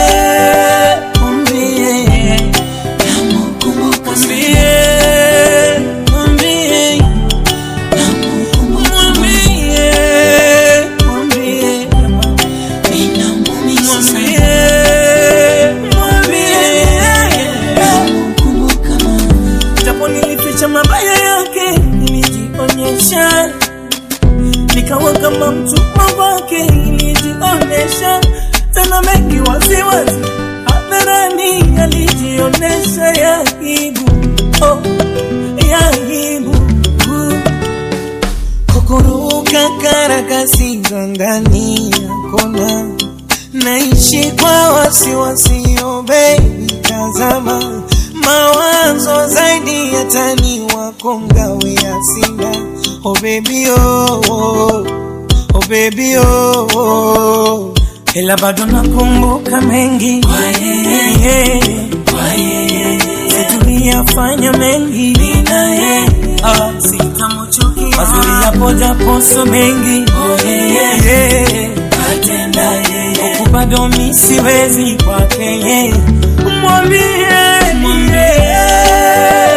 mwambie namkumbuka mwambie mwambie japo nilificha mabaya yake nilijionyesha nikawa kama mtumwa wake nilijionyesha tena mengi waziwazi hadharani alijionyesha ya aibu oh, ya aibu kukuruka karakasi za ndani ya kona naishi kwa wasiwasi oh baby tazama mawazo zaidi ya tani wako ngawe ya sina oh baby oh, oh, oh baby oh, oh. ila bado nakumbuka mengi kwa yeye kwa yeye situliyafanya mengi nina yeye ah, sitamchukia mazuri yapo japo so mengi oh, yeye atenda yeye huku bado mi siwezi kwake yeye mwambie mwambie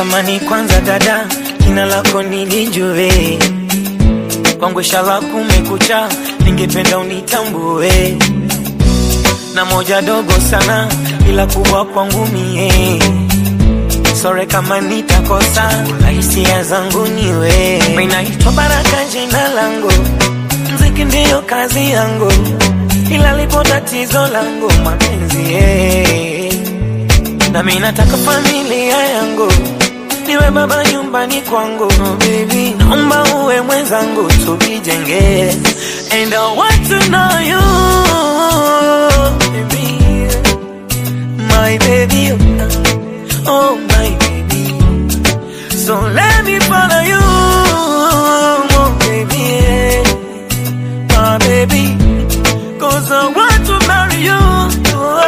natamani kwanza dada jina lako nilijue kwangu shala kumekucha ningependa unitambue na moja dogo sana ila kubwa kwangu mie sore kama nitakosa na hisia zangu niwe minaitwa baraka jina langu mziki ndiyo kazi yangu ila lipo tatizo langu mapenzi eh. na mi nataka familia yangu niwe baba nyumbani kwangu oh, baby naomba uwe mwenzangu tujijenge and I want to know you baby my baby oh my baby so let me follow you oh baby my baby cause I want to marry you oh,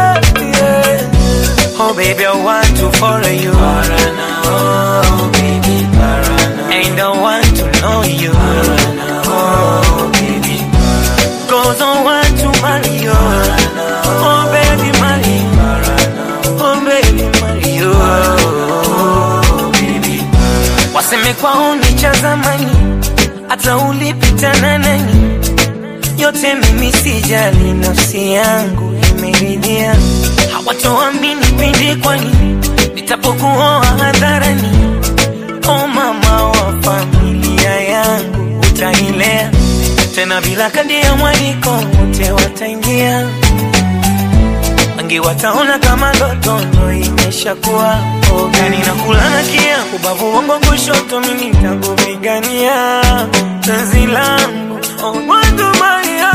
yeah. oh baby I want to follow you Parana, oh baby Parana. and I want to know you Parana, oh baby cause I want to marry you oh baby marry oh baby marry you oh baby waseme kwao ni cha zamani hata ulipitana nani yote mimi sijali nafsi yangu imeridhia hawatoamini pindi kwani nitapokuoa hadharani o mama wa familia yangu utailea tena bila kadi ya mwaliko wote wataingia wengi wataona kama ndoto ndo imeshakuwa ogani na kulana kia ubavu wangu kushoto mimi takupigania penzi langu oh, wangu Maria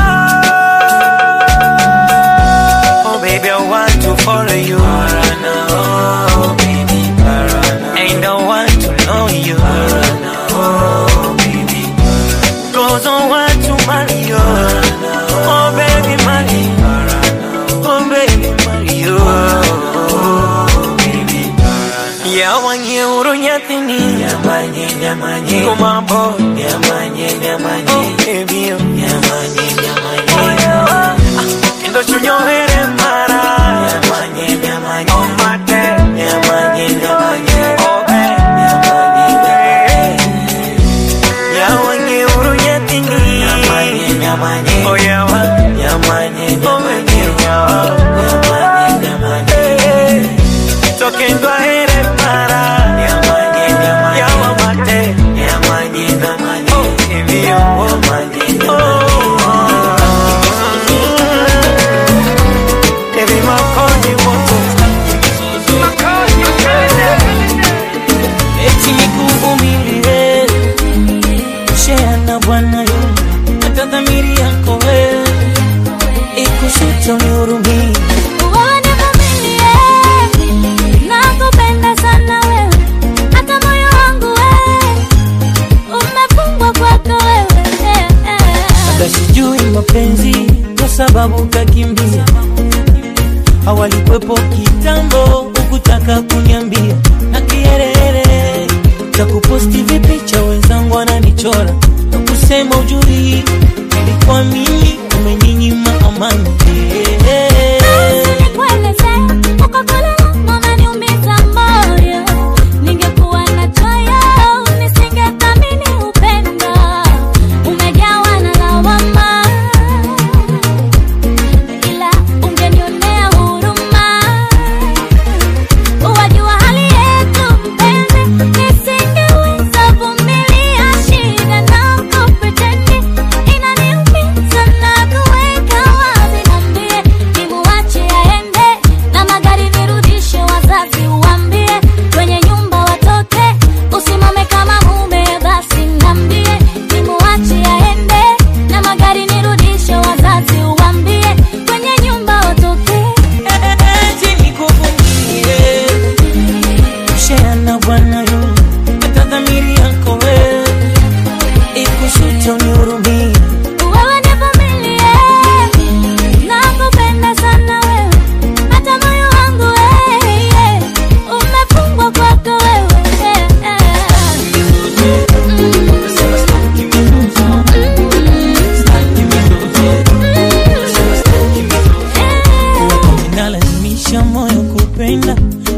oh baby I want to follow you Parana, oh baby Parana. and I want to know you Parana, oh baby cause I want to marry you oh baby marry oh baby marry you oh baby yawanye urunyathini yamanye yamanye kumambo yamanye yamanye oh baby yamanye yamanye endo chunyohere mara yamanye yamanye oh mate yamanye yamanye oh baby yamanye yawanye urunyathini yamanye yamanye oh yawa yamanye yamanye yamanye yamanye tokendo ahere para yamanye yamanye yawa mate yamanye yamanye oh ibio oh manye Baby, makonyi moto eti nikuvumilie shea na bwana yo hata dhamiri yako wewe ikushuto nihurumie Wewe nivumilie, nakupenda sana wewe, hata moyo wangu wewe umefungwa kwako wewe. hata sijui mapenzi kwa sababu ukakimbia hawalikwepo kitambo ukutaka kuniambia na kiherehere cha kuposti vipicha wenzangu wananichora na kusema ujui ilikuwa mimi umeninyima amani Nikueleze, uko kule unaniumiza moyo. Ningekuwa na choyo, nisingethamini upendo. Umejawa na lawama, ila ungenionea huruma.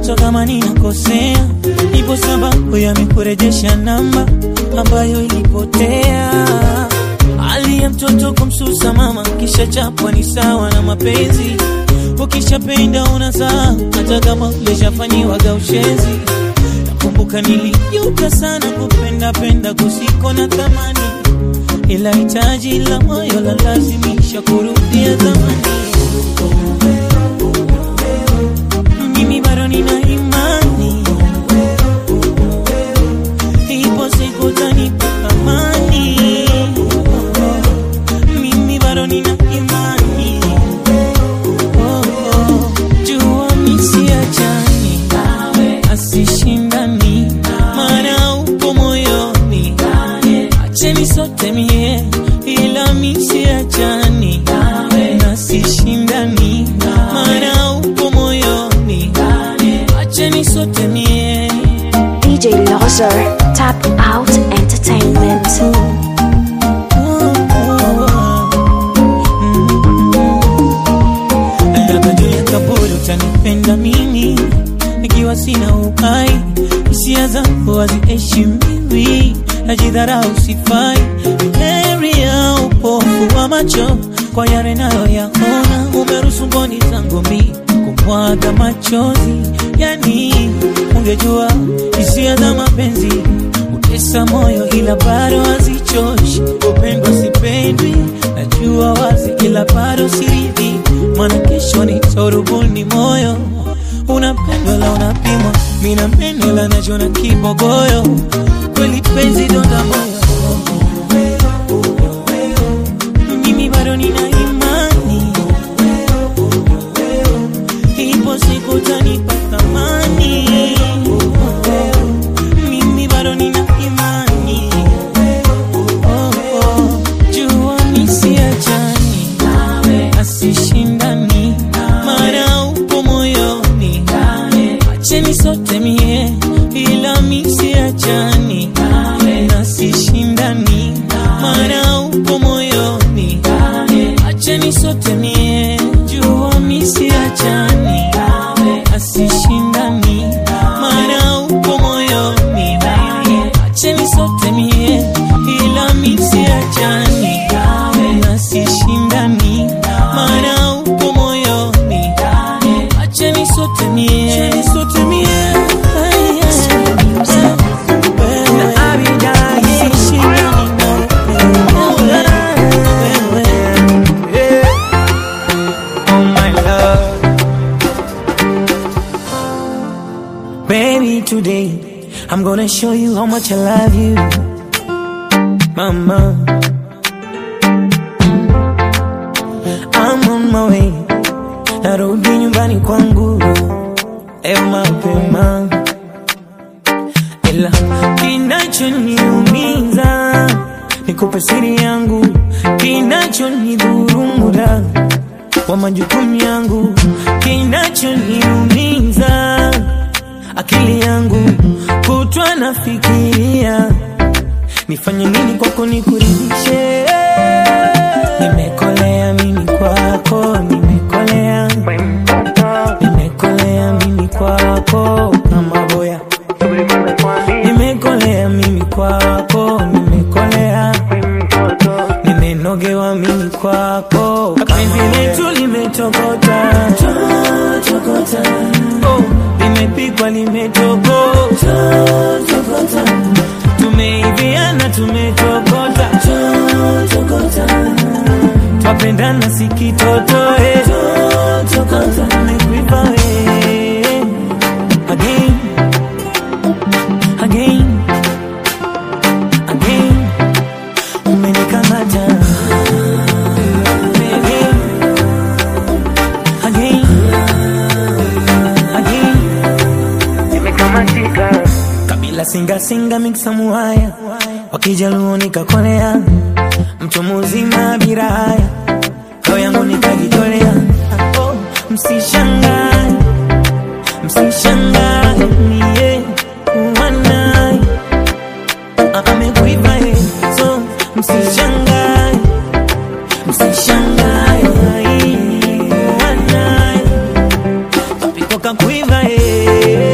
hata kama ninakosea, ipo sababu ya mikurejesha namba ambayo ilipotea. Hali ya mtoto kumsusa mama, kisha chapwa ni sawa na mapenzi. Ukishapenda unazaa, hata kama ulishafanyiwaga ushenzi. Nakumbuka nilijuta sana kupenda penda kusiko na thamani, ila hitaji la moyo la lazimisha kurudia zamani. Mimi bado nina imani, ipo siku utanipa amani. Mimi bado nina imani, oh, oh. jua misiachani asishindani, maana upo moyoni, acheni sote mie, ila misiachani nasishindani, maana upo moyoni, acheni sote mie DJ Lozer, Tap Out Entertainment. labda juu ya kaburi utanipenda mimi nikiwa sina uhai, hisia zangu haziheshimiwi, najidharau sifai, heri ya upofu wa macho kwa yale nayoyaona, umeruhusu mboni zangu mi kumwaga machozi, yani ungejua hisia za mapenzi utesa moyo, ila bado hazichoshi. Upendwa sipendwi, najua wazi, ila bado siridhi, maana kesho nitorubuni moyo. Unapendwa la unapimwa, mina mpendwa la najona kibogoyo, kweli penzi donda moyo. Mimi bado nina imani, ipo siku utanipa thamani. Mimi bado nina imani, oh, oh. jua misiachani asishindani, maana upo moyoni, acheni sote mie, ila misiachani nasishindani, maana upo moyoni, acheni sote mie, jua misiachani asishindani, maana upo moyoni, acheni sote mie, ila misiachani nasishindani, maana upo moyoni, acheni sote mie, acheni sote mie. Ay, ay. Wewe, sishindani na wewe. Oh my love. Baby, today I'm gonna show you how much I love you, Mama. I'm on my way, narudi nyumbani kwangu leo mapema, ila kinachoniumiza nikupe siri yangu, kinachonidhuru muda wa majukumu yangu, kinachoniumiza akili yangu kutwa nafikiria nifanye nini kwako nikuridhishe. Nimekolea mimi kwako, nimekolea, nimekolea mimi kwako kama boya, nimekolea mimi kwako, nimekolea, nimenogewa mimi kwako, penzi letu limetokota tokota, oh, limepikwa limetokota tokota, tumeiviana tumetokota tokota, twapendana sikitotoe tokota, tumekuiva we again again again, umenikamata again again again kabila singa singa miksa muhaya wakijaluo nikakolea mtu muzima bila haya roho yangu nikajitolea oh, msishangae msishangae mie uwanaye amekuiva ye so msishangae msishangae uwanaye kapiko kakuiva ye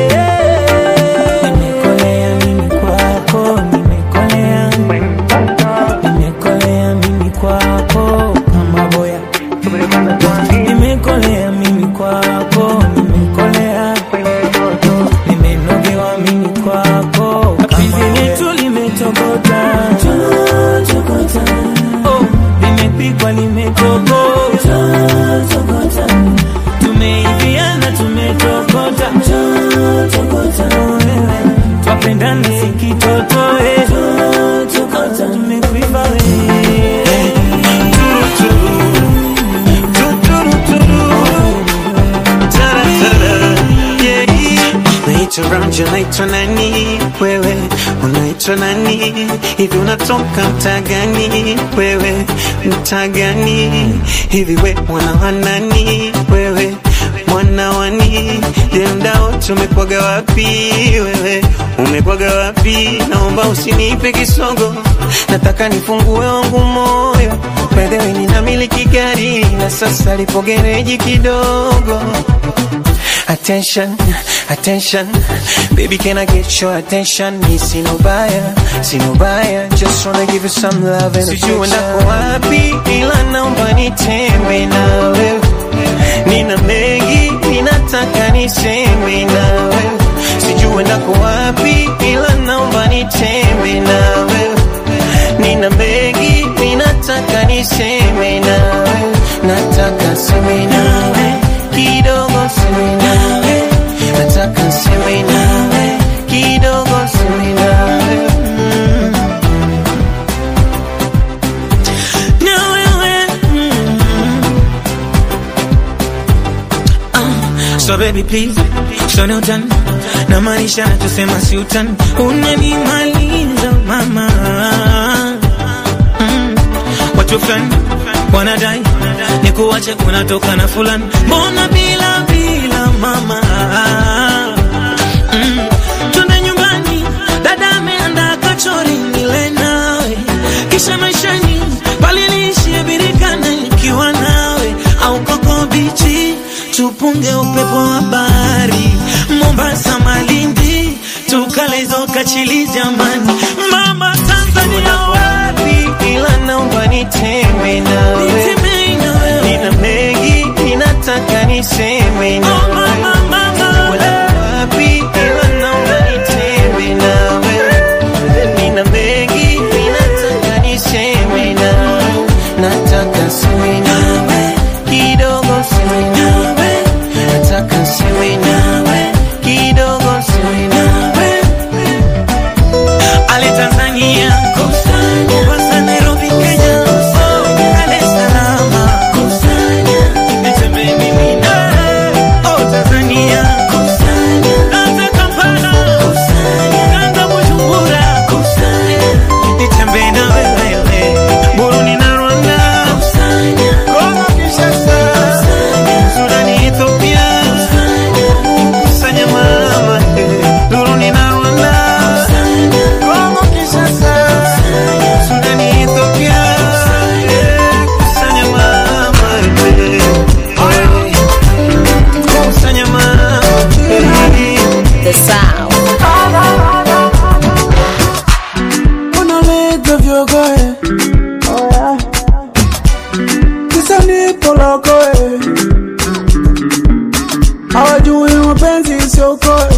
get around you unaitwa nani wewe unaitwa nani hivi unatoka mtaa gani wewe mtaa gani hivi we mwana wa nani wewe mwana wani je mda wote umekwaga wapi wewe umekwaga wapi naomba usinipe kisogo nataka nifungue wangu moyo bedhewe ninamiliki gari na sasa lipo gereji kidogo Attention, attention, baby, can I get your attention? Me see no buyer, see no buyer, just wanna give you some love and Sijui nako wapi, ila naomba nitembe na wewe. Nina mengi, ninataka niseme na wewe. Sijui nako wapi, ila naomba nitembe na wewe. Nina mengi, ninataka niseme na wewe. Nataka seme nawe kidogo seme nawe nataka seme nawe kidogo seme nawe mm. na wewe mm. Ah, so baby please show no done na maanisha nachosema si utani unanimaliza mama mm. watu fulani wanadai ni kuwache unatoka na fulani mbona bila bila mama mm. twende nyumbani dada ameanda kachori nile nawe kisha maishani paliniishie birikana nikiwa nawe au koko bichi tupunge upepo wa bahari mombasa malindi tukalezo kachili jamani mama tanzania wapi ila naomba nitembe nawe nina mengi ninataka niseme nawe Wala wapi ila naomba nitembe nawe nina mengi ninataka niseme nawe nataka seme nawe kidogo seme nawe nataka seme nawe kidogo seme nawe Ale Tanzania Mombasa, Nairobi, Kenya Dar es Salaam Nitembe mimi nawe. Oh, Tanzania Anza Kampala Anza Bujumbura Nitembe na wewe Burundi na Rwanda Kongo Kinshasa Sudani Ethiopia Kusanya mama Burundi na Rwanda Kongo Kinshasa Sudani Ethiopia Kusanya mama Kusanya mama The sound. unaleta vyogoe oh, yeah. kisa nipo lokoe hawajui mapenzi isiokoe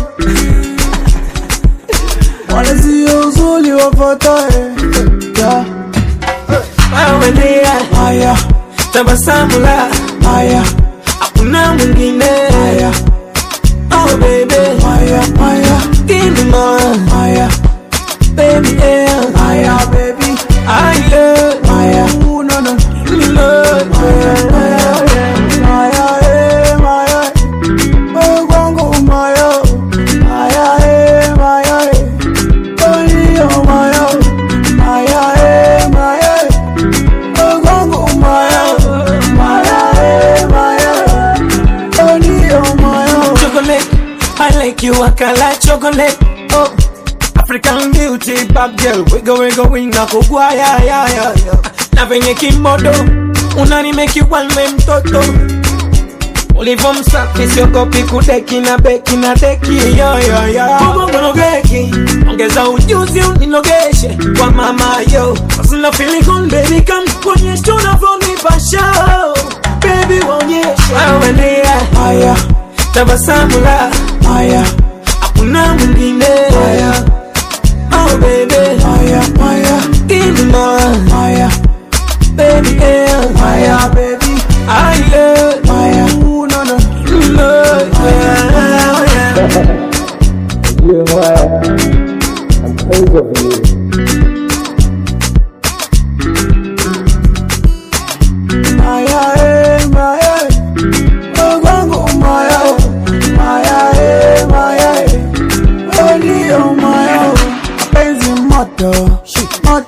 wala sio uzuli wafotoe yeah. Wewe ndiye haya tabasamu la haya hakuna mwingine haya Oh baby haya haya Give me more haya Baby yeah haya baby I love haya you no no Give me more haya haya eh, haya wewe kwangu mayo haya eh, haya Olio mayo haya eh, haya wewe kwangu mayo haya eh, haya Olio mayo Chocolate I like you I can like chocolate Oh African beauty bad girl Wiggle wiggle wina kugwa ya ya ya ya Na venye kimodo Unanimeki walme mtoto Ulivo msafi siogopi kudeki na beki na deki yo yo yo Kubongologeki Ongeza ujuzi uninogeshe Kwa mama yo Wasina feeling good baby come Kuonyesha unavyonipa show Baby waonyeshe Wewe ndiye haya tabasamu la haya hakuna mwingine haya oh baby haya haya give me more haya baby yeah haya baby I love haya you no no love yeah, yeah. haya eh, haya wewe kwangu mayo haya eh, haya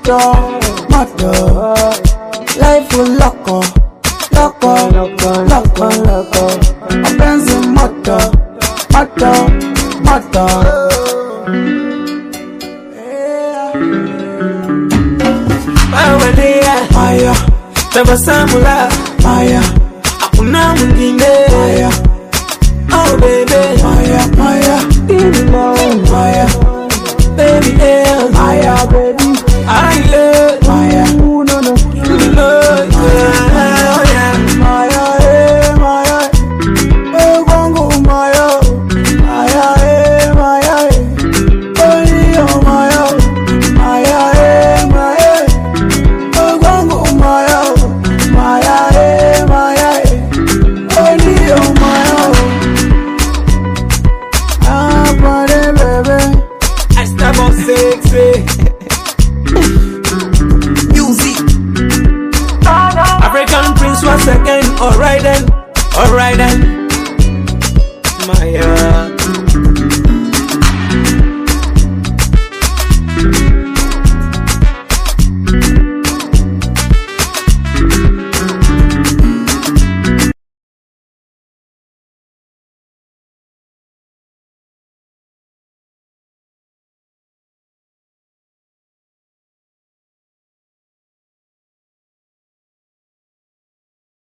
moto moto life loko loko loko loko mapenzi moto moto moto Bawalia Maya tabasamu la Maya hakuna mwingine Maya oh baby Maya Maya